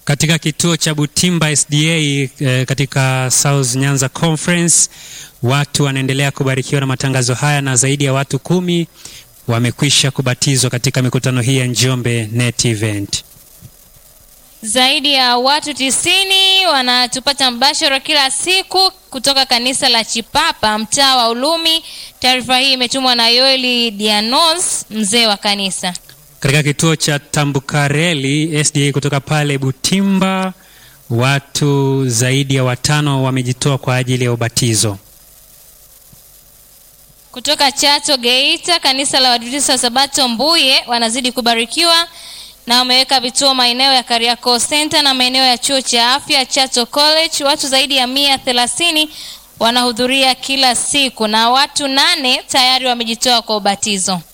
katika kituo cha Butimba SDA eh, katika South Nyanza Conference. Watu wanaendelea kubarikiwa na matangazo haya na zaidi ya watu kumi wamekwisha kubatizwa katika mikutano hii ya Njombe Net Event. Zaidi ya watu tisini wanatupata mbashara kila siku kutoka kanisa la Chipapa mtaa wa Ulumi. Taarifa hii imetumwa na Yoeli Dianos, mzee wa kanisa. Katika kituo cha Tambukareli SDA kutoka pale Butimba, watu zaidi ya watano wamejitoa kwa ajili ya ubatizo. Kutoka Chato Geita, kanisa la Waadventista wa Sabato Mbuye wanazidi kubarikiwa na wameweka vituo maeneo ya Kariakoo Center na maeneo ya chuo cha afya Chato College. Watu zaidi ya mia thelathini wanahudhuria kila siku na watu nane tayari wamejitoa kwa ubatizo.